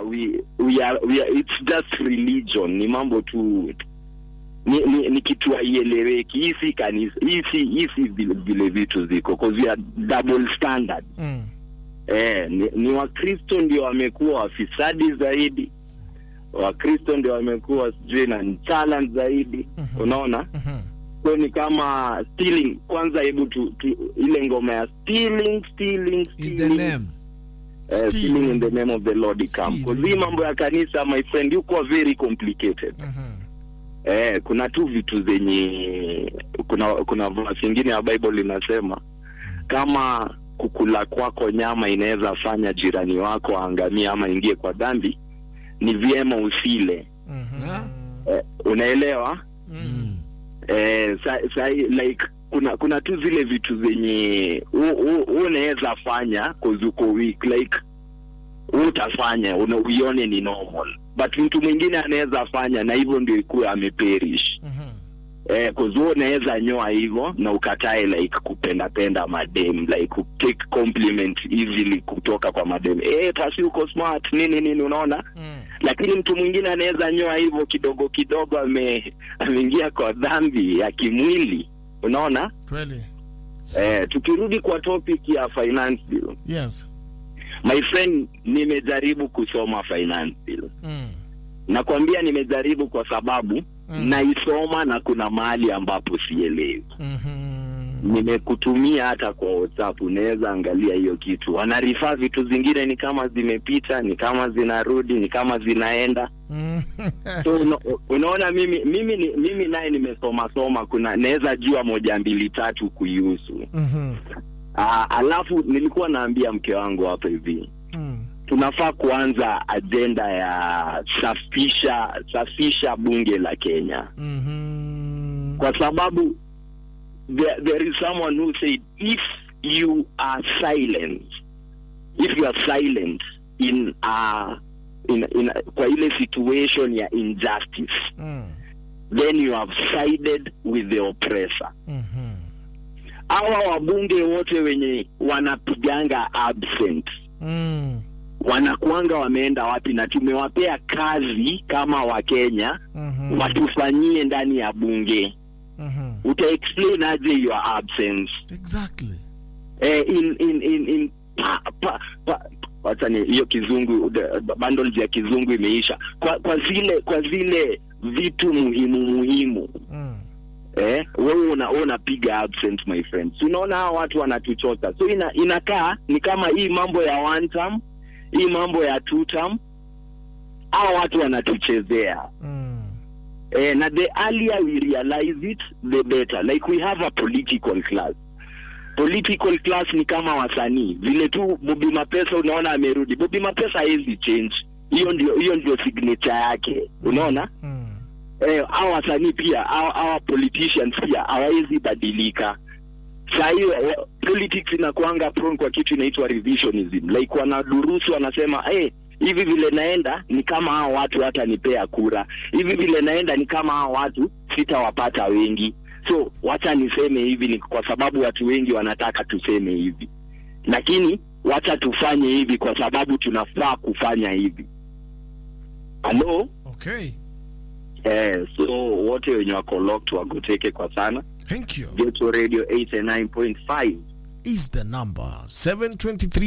we, we are, we are, it's just religion ni mambo tu ni, ni, ni kitu haieleweki hii si kanisa hii si hii si vile, vile vitu ziko cause we are double standard Mm. eh, ni, ni wakristo ndio wamekuwa wafisadi zaidi wakristo ndio wamekuwa sijui na nchalan zaidi Mhm. unaona Mhm. so ni kama stealing kwanza hebu tu, tu, ile ngoma ya stealing stealing in the stealing name uh, stealing in the name of the lord come Stealing. because hii mambo ya kanisa my friend yuko very complicated Mhm. eh, kuna tu vitu zenye kuna kuna verse ingine ya bible inasema kama kukula kwako nyama inaweza fanya jirani wako aangamie ama ingie kwa dhambi ni vyema usile Mhm. Ha? eh, unaelewa Mm. eh, sa, sa, like kuna kuna tu zile vitu zenye u- u- unaweza fanya cause uko weak like utafanya una- uione ni normal but mtu mwingine anaweza fanya na hivyo ndio ikuwe ameperish Mhm. eh, cause wewe unaweza nyoa hivyo na ukatae like kupenda penda madem like take compliment easily kutoka kwa madem eh pasi uko smart nini nini unaona Mm. lakini mtu mwingine anaweza nyoa hivyo kidogo kidogo ame ameingia kwa dhambi ya kimwili unaona Kweli. eh, tukirudi kwa topic ya finance bill Yes. my friend nimejaribu kusoma finance bill Mm. nakwambia nimejaribu kwa sababu Mm. naisoma na kuna mahali ambapo sielewi Mhm. nimekutumia hata kwa whatsapp unaweza angalia hiyo kitu wanarifaa vitu zingine ni kama zimepita ni kama zinarudi ni kama zinaenda Mm. so una, unaona mimi mimi ni, mimi naye nimesoma soma kuna naweza jua moja mbili tatu kuihusu Mhm. Aa, alafu nilikuwa naambia mke wangu hapa hivi Mm. tunafaa kuanza ajenda ya safisha safisha bunge la Kenya Mhm. kwa sababu there, there is someone who said if you are silent if you are silent in a, in, in a, kwa ile situation ya injustice Mm. then you have sided with the oppressor Mhm. hawa wabunge wote wenye wanapiganga absent Mm. wanakuanga wameenda wapi na tumewapea kazi kama wakenya Mhm. watufanyie ndani ya bunge Mhm. uta explain aje your absence Exactly. eh, in in in in pa, pa, pa, wacha ni hiyo kizungu the- bundles ya kizungu imeisha kwa kwa zile kwa zile vitu muhimu muhimu Mm. eh, wewe una, wewe unapiga absent my friend Si unaona hawa watu wanatuchota so ina, inakaa ni kama hii mambo ya one term hii mambo ya two term hawa watu wanatuchezea Mm. eh, na the earlier we realize it the better like we have a political class political class ni kama wasanii vile tu Bobby Mapesa unaona amerudi Bobby Mapesa hawezi change hiyo ndio hiyo ndio signature yake unaona Mm. eh, hao wasanii pia hao hao politicians pia hawawezi badilika saa hiyo eh, politics inakuanga prone kwa kitu inaitwa revisionism like wanadurusu wanasema hey, hivi vile naenda ni kama hao watu hata nipea kura hivi vile naenda ni kama hao watu sitawapata wengi so wacha niseme hivi ni kwa sababu watu wengi wanataka tuseme hivi lakini wacha tufanye hivi kwa sababu tunafaa kufanya hivi halo Okay. Eh, so wote wenye wako locked wagoteke kwa sana Thank you. Geto Radio 89.5 Is the number 723